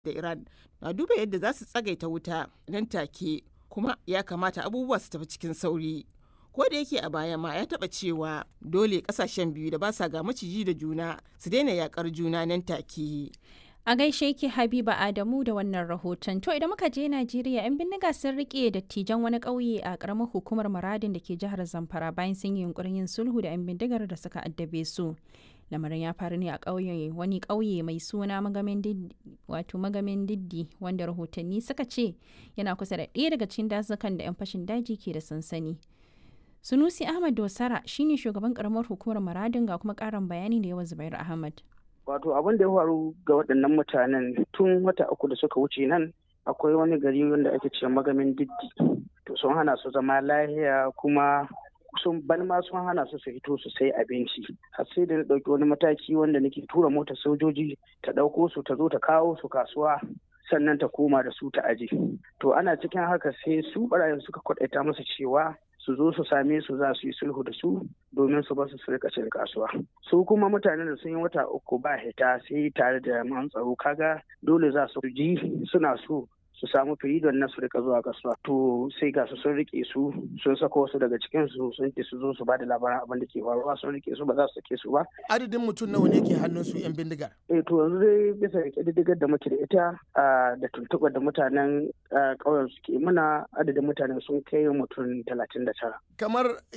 da Iran na duba yadda za su tsagaita wuta nan take kuma ya kamata abubuwa su tafi cikin sauri. Ko da yake a baya ma ya taɓa cewa dole ƙasashen biyu da ba sa ga maciji da juna su daina yakar juna nan take. A gaishe ki Habiba Adamu da wannan rahoton. To idan muka je Najeriya 'yan bindiga sun rike dattijan wani ƙauye a ƙaramar hukumar Maradin da ke jihar Zamfara bayan sun yi yunkurin yin sulhu da 'yan bindigar da suka addabe su. Lamarin ya faru ne a ƙauye wani ƙauye mai suna magamin diddi wato magamin diddi wanda rahotanni suka ce yana kusa da ɗaya daga cikin dazukan da 'yan fashin daji ke da sansani. Sunusi Ahmad Dosara shine shugaban ƙaramar hukumar Maradin ga kuma ƙarin bayani da yawa Zubairu Ahmad. Wato abin da ya faru ga waɗannan mutanen tun wata uku da suka wuce nan akwai wani gari wanda ake ce magamin diddi. To sun hana su zama lahiya kuma sun ban ma sun hana su su fito su sai abinci. Har sai da na ɗauki wani mataki wanda nake tura motar sojoji ta ɗauko su ta zo ta kawo su kasuwa sannan ta koma da su ta aje. To ana cikin haka sai su ɓarayin suka kwaɗaita musu cewa su zo su same su za su yi sulhu da su domin su basu su rika cin kasuwa su kuma mutanen da sun yi wata uku ba hita sai tare da man tsaro kaga dole za su ji suna so su samu firidon na su rika zuwa kasuwa to sai ga su sun rike su sun sako wasu daga cikin su sun ce su zo su ba da labaran abin da ke faruwa sun rike su ba za su sake su ba adadin mutum nawa ne ke hannun su yan bindigar eh to yanzu dai bisa ga kididdigar da muke da ita da tuntuɓar da mutanen ƙauyen suke muna adadin mutanen sun kai mutum talatin da tara kamar